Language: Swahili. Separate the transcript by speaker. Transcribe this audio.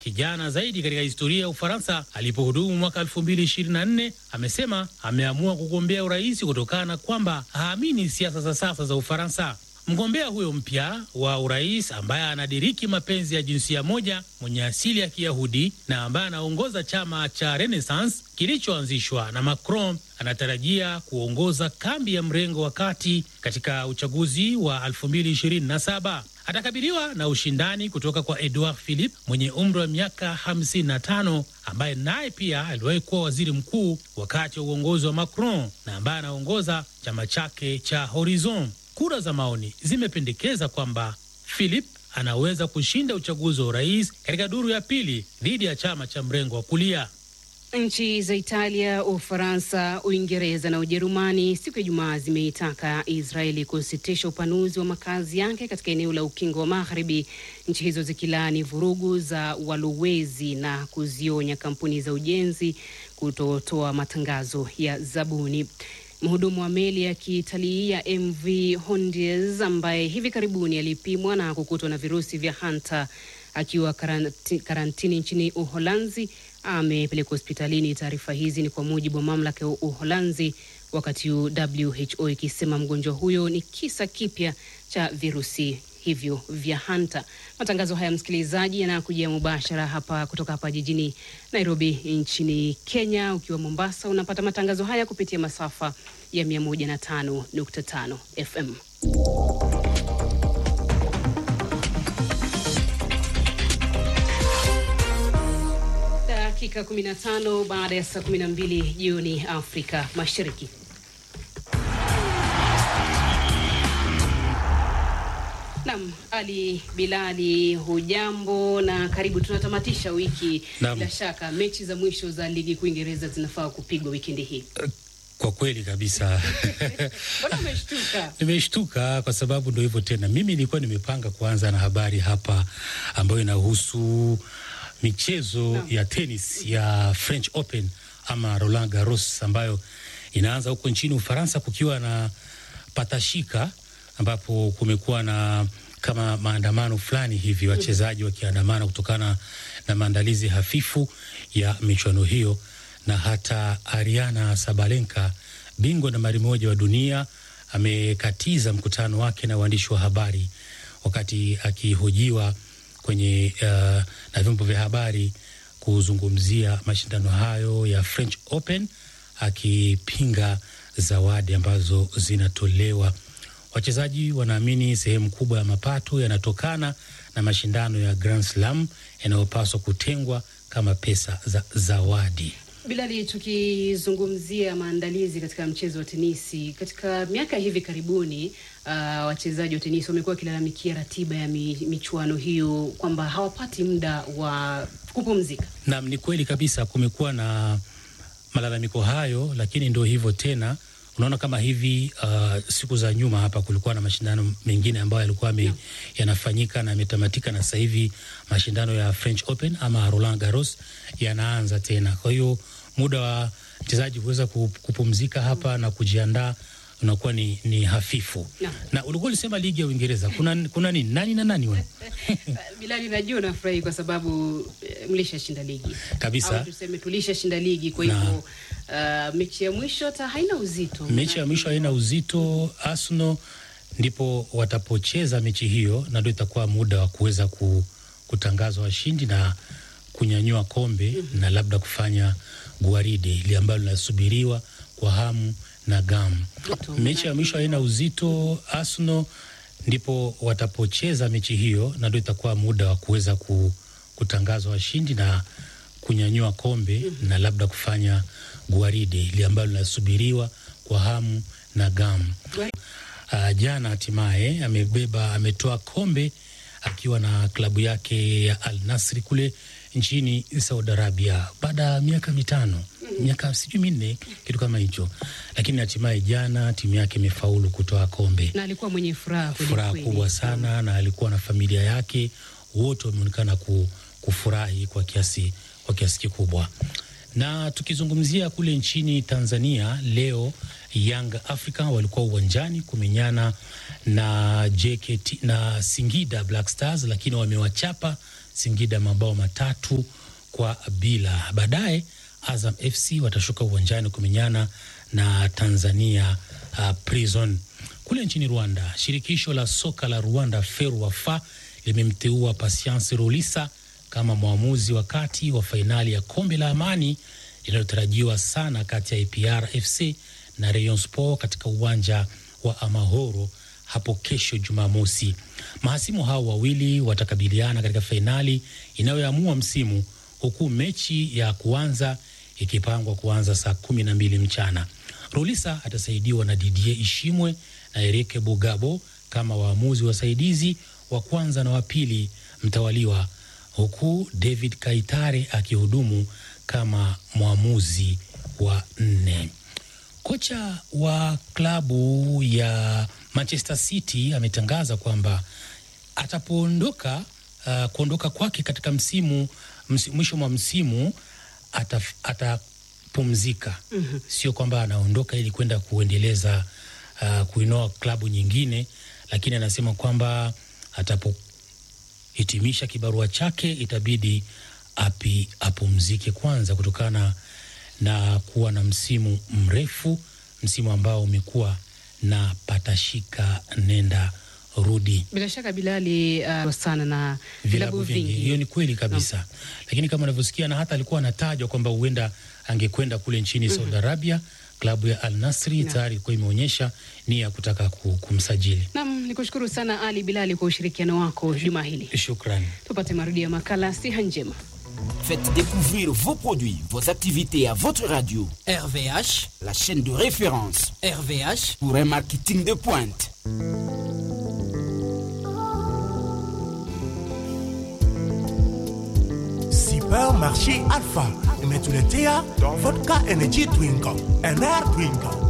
Speaker 1: kijana zaidi katika historia ya Ufaransa alipohudumu mwaka 2024, amesema ameamua kugombea urais kutokana na kwamba haamini siasa za sasa za Ufaransa. Mgombea huyo mpya wa urais ambaye anadiriki mapenzi ya jinsia moja, mwenye asili ya Kiyahudi na ambaye anaongoza chama cha Renaissance kilichoanzishwa na Macron, anatarajia kuongoza kambi ya mrengo wa kati katika uchaguzi wa 2027. Atakabiliwa na ushindani kutoka kwa Edouard Philippe mwenye umri wa miaka 55 ambaye naye pia aliwahi kuwa waziri mkuu wakati wa uongozi wa Macron na ambaye anaongoza chama chake cha Horizon. Kura za maoni zimependekeza kwamba Philip anaweza kushinda uchaguzi wa urais katika duru ya pili dhidi ya chama cha mrengo wa kulia.
Speaker 2: Nchi za Italia, Ufaransa, Uingereza na Ujerumani siku ya Ijumaa zimeitaka Israeli kusitisha upanuzi wa makazi yake katika eneo la Ukingo wa Magharibi, nchi hizo zikilaani vurugu za walowezi na kuzionya kampuni za ujenzi kutotoa matangazo ya zabuni. Mhudumu wa meli ya kitalii ya MV Hondies ambaye hivi karibuni alipimwa na kukutwa na virusi vya hanta akiwa karanti, karantini nchini Uholanzi amepelekwa hospitalini. Taarifa hizi ni kwa mujibu wa mamlaka ya Uholanzi, wakati huu WHO ikisema mgonjwa huyo ni kisa kipya cha virusi hivyo vya hanta. Matangazo haya msikilizaji, yanakujia mubashara hapa kutoka hapa jijini Nairobi nchini Kenya. Ukiwa Mombasa unapata matangazo haya kupitia masafa ya 105.5 FM. Dakika 15 baada ya saa 12 jioni Afrika Mashariki. Naam, Ali Bilali, hujambo na karibu. Tunatamatisha wiki
Speaker 1: Naam.
Speaker 2: bila shaka, mechi za mwisho za ligi kuu Uingereza zinafaa kupigwa wikendi hii.
Speaker 1: Kwa kweli kabisa
Speaker 2: Mbona umeshtuka?
Speaker 1: nimeshtuka kwa sababu ndo hivyo tena. Mimi nilikuwa nimepanga kuanza na habari hapa ambayo inahusu michezo
Speaker 2: Naam.
Speaker 1: ya tenis ya French Open ama Roland Garros ambayo inaanza huko nchini Ufaransa kukiwa na patashika ambapo kumekuwa na kama maandamano fulani hivi, wachezaji wakiandamana kutokana na maandalizi hafifu ya michuano hiyo, na hata Ariana Sabalenka, bingwa nambari moja wa dunia, amekatiza mkutano wake na waandishi wa habari wakati akihojiwa kwenye uh, na vyombo vya habari kuzungumzia mashindano hayo ya French Open akipinga zawadi ambazo zinatolewa. Wachezaji wanaamini sehemu kubwa ya mapato yanatokana na mashindano ya Grand Slam yanayopaswa kutengwa kama pesa za zawadi.
Speaker 2: Bilali, tukizungumzia maandalizi katika mchezo wa tenisi, katika miaka ya hivi karibuni uh, wachezaji wa tenisi wamekuwa wakilalamikia ratiba ya mi, michuano hiyo kwamba hawapati muda wa kupumzika.
Speaker 1: Naam, ni kweli kabisa, kumekuwa na malalamiko hayo, lakini ndio hivyo tena. Unaona kama hivi uh, siku za nyuma hapa kulikuwa na mashindano mengine ambayo yalikuwa yame- yanafanyika na yametamatika, na sasa hivi mashindano ya French Open ama Roland Garros yanaanza tena. Kwa hiyo muda wa mchezaji kuweza ku- kupumzika hapa na kujiandaa unakuwa ni, ni hafifu.
Speaker 2: Naam.
Speaker 1: Na ulikuwa ulisema ligi ya Uingereza kuna, kuna nini nani na nani wana?
Speaker 2: Bilali, najua unafurahi kwa sababu eh, mlishashinda ligi
Speaker 1: Kabisa.
Speaker 2: au tuseme tulishashinda ligi, kwa hivyo uh, mechi ya mwisho hata haina uzito.
Speaker 1: mechi ya mwisho haina uzito. Arsenal ndipo watapocheza mechi hiyo, na ndio itakuwa muda wa kuweza ku, kutangazwa washindi na kunyanyua kombe na labda kufanya gwaride ile ambalo linasubiriwa kwa hamu na gamu.
Speaker 2: Joto,
Speaker 1: Mechi ya mwisho haina uzito. Arsenal ndipo watapocheza mechi hiyo, na ndio itakuwa muda wa kuweza ku, kutangazwa washindi na kunyanyua kombe na labda kufanya gwaride ile ambalo linasubiriwa kwa hamu na gamu. Uh, jana hatimaye amebeba ametoa kombe akiwa na klabu yake ya Al Nasri kule nchini Saudi Arabia baada ya miaka mitano miaka sijui minne kitu kama hicho, lakini hatimaye jana timu yake imefaulu kutoa kombe.
Speaker 2: na alikuwa mwenye furaha kweli
Speaker 1: Furaha
Speaker 2: kweli.
Speaker 1: kubwa sana, na alikuwa na familia yake, wote wameonekana ku, kufurahi kwa kiasi, kwa kiasi kikubwa. Na tukizungumzia kule nchini Tanzania leo, Young Africa walikuwa uwanjani kumenyana na JKT na Singida Black Stars, lakini wamewachapa Singida mabao matatu kwa bila. Baadaye Azam FC watashuka uwanjani kumenyana na Tanzania uh, Prison. Kule nchini Rwanda, shirikisho la soka la Rwanda FERWAFA limemteua Patience Rulisa kama mwamuzi wakati wa fainali ya kombe la amani linalotarajiwa sana kati ya APR FC na Rayon Sport katika uwanja wa Amahoro hapo kesho Jumamosi. Mahasimu hao wawili watakabiliana katika fainali inayoamua msimu, huku mechi ya kuanza ikipangwa kuanza saa kumi na mbili mchana. Rulisa atasaidiwa na Didier Ishimwe na Erike Bugabo kama waamuzi wasaidizi wa kwanza na wa pili mtawaliwa, huku David Kaitare akihudumu kama mwamuzi wa nne. Kocha wa klabu ya Manchester City ametangaza kwamba atapoondoka uh, kuondoka kwake katika msimu ms, mwisho mwa msimu atapumzika. mm -hmm. Sio kwamba anaondoka ili kwenda kuendeleza uh, kuinoa klabu nyingine, lakini anasema kwamba atapohitimisha kibarua chake itabidi api apumzike kwanza kutokana na kuwa na msimu mrefu, msimu ambao umekuwa na patashika nenda rudi.
Speaker 2: Bila shaka Bilali, uh, sana na vilabu vingi.
Speaker 1: Hiyo ni kweli kabisa no. Lakini kama unavyosikia na hata alikuwa anatajwa kwamba huenda angekwenda kule nchini mm -hmm. Saudi Arabia, klabu ya Al Nasri no. tayari ilikuwa imeonyesha nia ya kutaka kumsajili.
Speaker 2: Naam, nikushukuru sana Ali Bilali kwa ushirikiano wako juma hili.
Speaker 1: Shukrani.
Speaker 2: Tupate marudio ya makala siha njema.
Speaker 3: Faites découvrir vos produits, vos activités à votre radio.
Speaker 4: RVH,
Speaker 3: la chaîne de référence
Speaker 4: RVH,
Speaker 3: pour un marketing de pointe.
Speaker 5: Supermarché Alpha, umetuletea vodka energy drink, NR drink